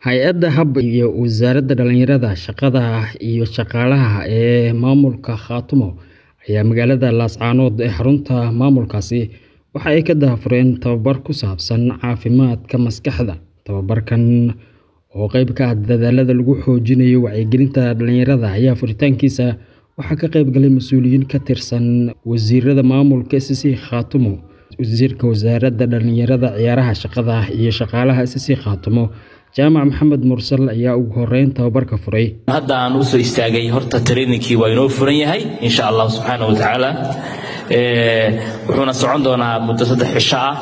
Hay-adda HUB iyo Wasaaradda Dhallinyarada, Shaqada iyo Shaqaalaha ee maamulka Khartoum ayaa magaalada Laascaanood ee xarunta maamulkaasi waxa ay ka daahfureen tababar ku saabsan caafimaadka maskaxda. Tababarkan oo qayb ka ah dadaallada lagu xoojinayo wacyigelinta dhalinyarada ayaa furitaankiisa waxaa ka qayb galay mas'uuliyiin ka tirsan wasiirada maamulka SSC Khartoum, Wasiirka Wasaaradda Dhallinyarada, Ciyaaraha, Shaqada iyo Shaqaalaha SSC Khartoum, Jaamac Maxamed Mursal ayaa ugu horeyn tababarka furay. hadda aan usoo istaagay horta trainingkii waa inoo furan yahay insha allah subxaana wa tacaala wuxuuna socon doonaa muddo saddex cisho ah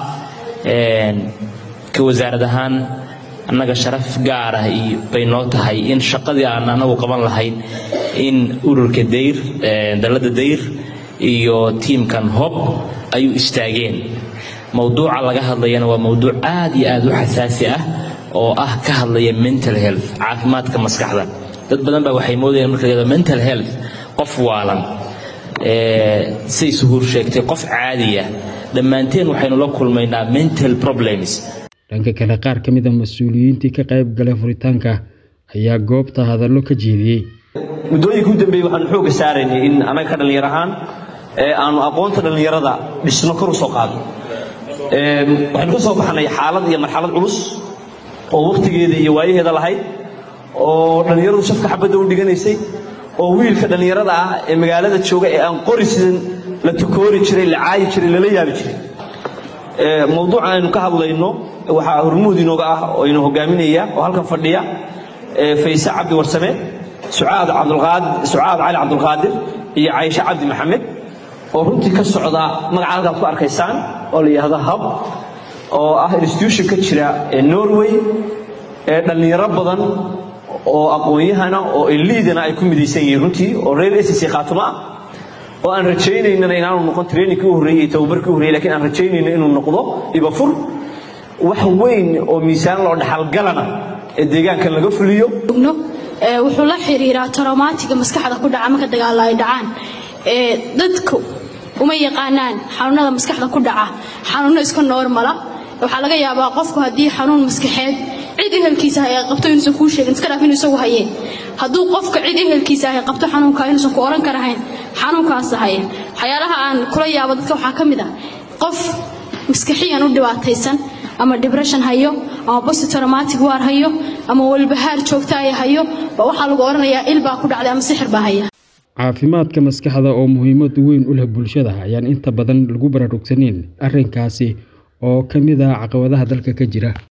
ka wasaarad ahaan annaga sharaf gaar ah iyo bay noo tahay in shaqadii aan anagu qaban lahayn in ururka dayr dalladda dayr iyo tiimkan hob ay u istaageen mowduuca laga hadlayana waa mowduuc aad iyo aad u xasaasi ah oo ah ka hadlaya mental health caafimaadka maskaxda dad badan baa waxay moodayaan marka la mental health qof waalan say suhuur sheegtay qof caadiya dhammaanteen waxaynu la kulmaynaa mental problems dhanka kale qaar ka mid a mas-uuliyiintii ka qayb galay furitaanka ayaa goobta hadallo ka jeediyey muddooyinka u dambeeyey waxaanu xoogga saaraynay in annaga ka dhallinyar ahaan aanu aqoonta dhallinyarada dhisno kor u soo qaado waxaynu ka soo baxnay xaalad iyo marxalad culus oo wakhtigeeda iyo waayaheeda lahayd oo dhallinyaradu shafka xabadda u dhiganaysay oo wiilka dhallinyarada ah ee magaalada jooga ee aan qori sidan la takoori jiray la caayi jiray lala yaabi jiray mowduuca aynu ka hadlayno waxaa hormuud inooga ah oo inu hogaaminaya oo halkan fadhiya fayse cabdi warsame sucaad cali cabdulqaadir iyo cayshe cabdi maxamed oo runtii ka socda magaca halkaad ku arkaysaan oo la yidhaahdo hub oo ah institution ka jira norway ee dhallinyaro badan oo aqoon-yahana oo eliidana ay ku midaysan yihiin runtii oo reer sc khaatuma ah oo aan rajaynaynana inaanu noqon trainingkii u horreeyey iyo tababarkii u horreyey lakiin aan rajaynayno inuu noqdo ibafur wax weyn oo miisaan loo dhaxalgalana ee deegaankan laga fuliyo wuxuu la xiriiraa taromaatiga maskaxda ku dhaca marka dagaalla ay dhacaan dadku uma yaqaanaan xanuunada maskaxda ku dhaca xanuuno iska noormala waxaa laga yaabaa qofku haddii xanuun maskaxeed cid ehelkiisa ay qabto inuusan kuu sheegin iska dhaaf inuu isagu hayeen hadduu qofka cid ehelkiisa ay qabto xanuunka inuusan ku oran karahayn xanuunkaasa haye waxyaalaha aan kula yaabo dadka waxaa ka mid ah qof maskaxiyan u dhibaataysan ama dibression hayo ama bositraumatic waar hayo ama walbahaar joogta ay hayo ba waxaa lagu odhanayaa il baa ku dhacday ama sixir baa haya caafimaadka maskaxda oo muhiimad weyn u leh bulshada ayaan inta badan lagu baraarugsaneyn arrinkaasi oo ka mid ah caqabadaha dalka ka jira